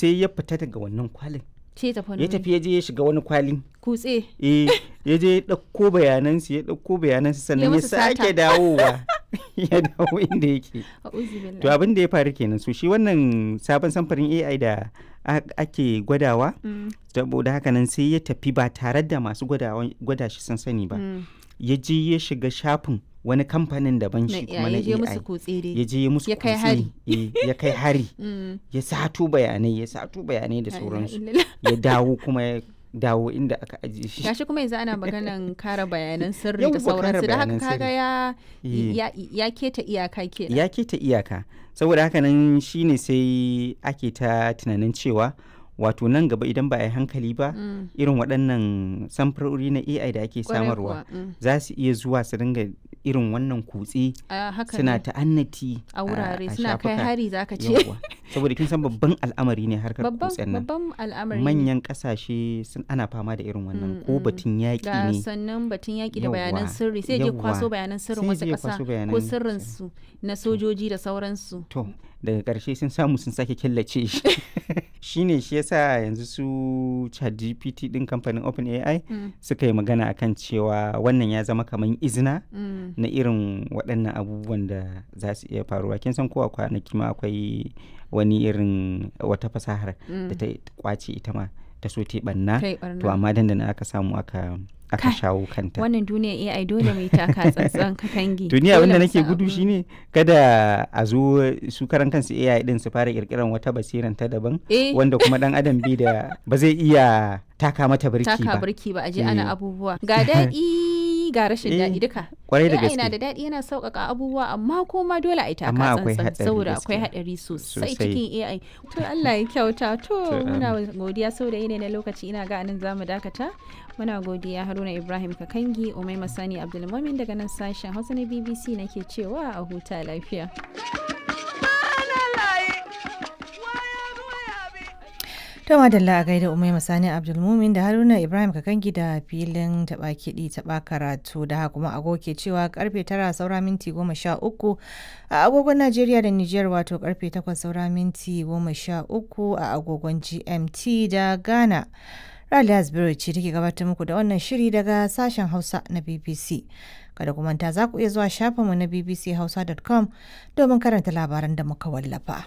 sai ya fita daga wannan kwalin ce tafi ya tafi ya je ya shiga wani kwalin kutse eh ya je ya ɗauko bayanansu ya ɗauko bayanansu sannan ya musu sata. sake dawowa ya dawo inda yake a'udhu billahi to abin da ya faru kenan so shi wannan sabon samfarin AI da a- ake gwadawa Mm, saboda haka nan sai ya tafi ba tare da masu gwadawa- gwada shi sun sani ba mm. ya je ya shiga shafin wani kamfanin daban Na shi kuma na ya je AI musu kutse dai ya je ya musu Ya kai kutse, hari. eh, ya kai hari Mm. ya sato bayanai ya sato bayanai da La ilaha sauransu illallah. ya dawo kuma ya dawo inda aka ajiye shi gashi kuma yanzu ana maganan kare bayanan sirri Yawwa, da kare sauransu da haka bayanan kaga sirri. ya Eh. ya ya keta iyaka kenan ya keta iyaka saboda haka nan shine sai ake ta tunanin cewa wato nan gaba idan ba a yi hankali ba Mm. irin waɗannan samfurori na AI da ake Kwarai samarwa kuwa, mm. za su iya zuwa su dinga irin wannan kutse a haka suna ne ta'annati a wurare a suna kai shafuka. hari zaka ce Yawwa. saboda kin san babban al'amari ne harkar babban kutsen nan babban al'amari ne. manyan kasashe sun ana fama da irin wannan Mm, ko mm. batun yaƙi ga ne sannan batun yaƙi da bayanan Yawwa, sirri sai je kwaso yawwa. bayanan sirrin Sai wasu je ya ƙasa kwaso ko bayanan sirrinsu na sojoji da sauransu to daga ƙarshe sun samu sun sake killace shi shine shi yasa yanzu su ChatGPT din kamfanin OpenAI Mm, suka yi magana akan cewa wannan ya zama kamar izina mm. na irin waɗannan abubuwan da za su iya faruwa kin san kowa kwanaki ma akwai wani irin wata fasahar da ta kwace ita ma ta so ta yi ɓanna kai to barna amma dandana aka samu aka aka Kai, shawo kanta wannan duniya AI dole mai taka tsantsan ka kangi to ni Dole abin da mu nake san gudu abu. shine kada a zo su karan kansu AI din su fara kirkiran wata basiran ta daban eh wanda kuma dan adam bi da ba zai iya taka mata birki taka ba birki ba a je Eh. ana abubuwa ga daɗi ga rashin Eh, daɗi duka kwarai da AI na gaske da daɗi yana sauƙaƙa abubuwa amma kuma dole a yi taka Amma akwai tsantsan haɗari saboda akwai gaskiya. haɗari sosai Sosai. cikin AI to Allah ya kyauta to To, muna godiya sau da yanayi na lokaci ina ga anan zamu dakata muna godiya Haruna Ibrahim Kakangi Umai Masani Abdulmumin daga nan sashen Hausa na BBC nake cewa a huta lafiya To madalla a gaida Umai Masani Abdulmumin da Haruna Ibrahim Kakangi da filin taɓa kiɗi taɓa karatu da haka kuma agogo ke cewa karfe tara saura minti goma sha uku a agogon Najeriya da Nijar wato karfe takwas saura minti goma sha uku a agogon GMT da Ghana. Raliya Zubairu ce take gabatar muku da wannan shiri daga sashen Hausa na BBC. Kada ku manta za ku iya zuwa shafinmu na bbchausa.com domin karanta labaran da muka wallafa.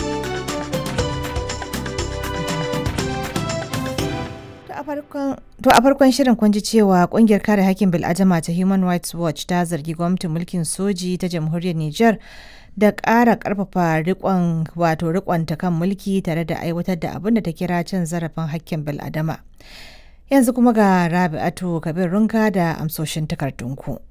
To a farkon shirin kun ji cewa kungiyar kare hakkin bil'adama ta Human Rights Watch ta zargi gwamnatin mulkin soji ta jamhuriyar Nijar da ƙara ƙarfafa rikon wato rikonta kan mulki tare da aiwatar da abin da ta kira cin zarafin hakkin bil'adama. Yanzu kuma ga Rabi'atu Kabir Runka da amsoshin takardunku.